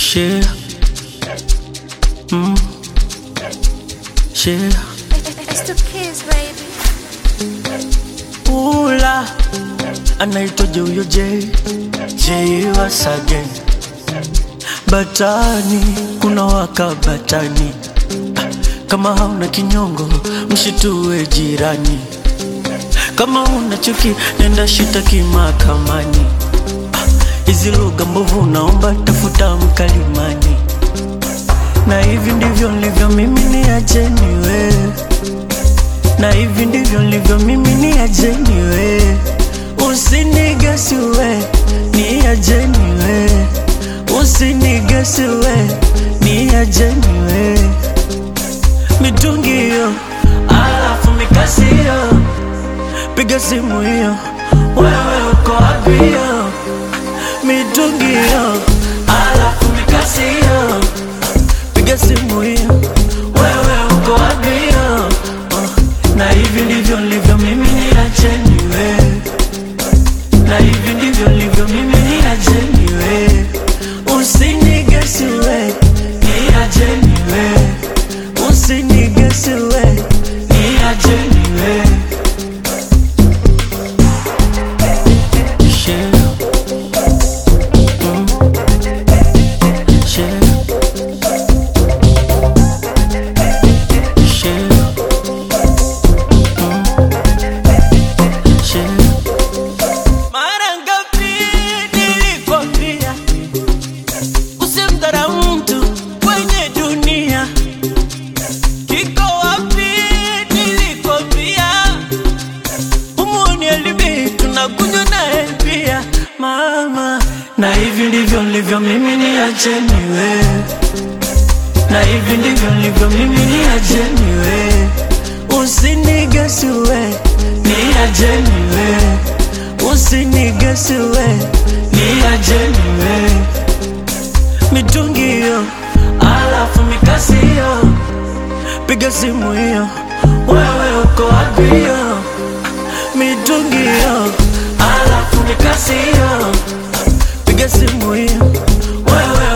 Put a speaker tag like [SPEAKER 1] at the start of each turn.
[SPEAKER 1] Share. Mm. Share.
[SPEAKER 2] It's the kids, baby.
[SPEAKER 1] Ula anaitwaje huyo J J once again. Batani kuna waka batani, Ah, kama hauna kinyongo mshitue jirani, kama una chuki nenda shitaki mahakamani. Ah, Hizi lugha mbovu naomba tafuta mkalimani, na hivi ndivyo nilivyo mimi, niacheni wewe na hivi ndivyo nilivyo mimi, ni ajeni we, usinigesi we, ni ajeni we, usinigesi we, ni ajeni we, mitungi hiyo, alafu mikasi hiyo, piga simu hiyo, wewe uko wapi hiyo, mitungi hiyo, alafu mikasi hiyo, piga simu hiyo, wewe uko wapi hiyo, uh, na hivi ndivyo nilivyo mimi, ni ajeni we, na hivi ndivyo nilivyo mimi, ni ajeni we, usinigesi we, ni ajeni we, usinigesi we, ni ajeni we. Share. Mm. Share. Share. Share. Mara ngapi nilikwambia usimdharau mtu kwenye dunia? Kiko wapi nilikwambia umuoni alibi tunakunywa naye pia mama, na hivi ndivyo nilivyo mimi, ni acheni we, na hivi ndivyo nilivyo mimi, ni acheni we, usinigesi we, ni ajeni we, usinigesi we, ni ajeni we, mitungi hiyo, alafu mikasi hiyo, piga simu hiyo, wewe uko wapi hiyo, mitungi hiyo, alafu mikasi hiyo, piga simu hiyo, wewe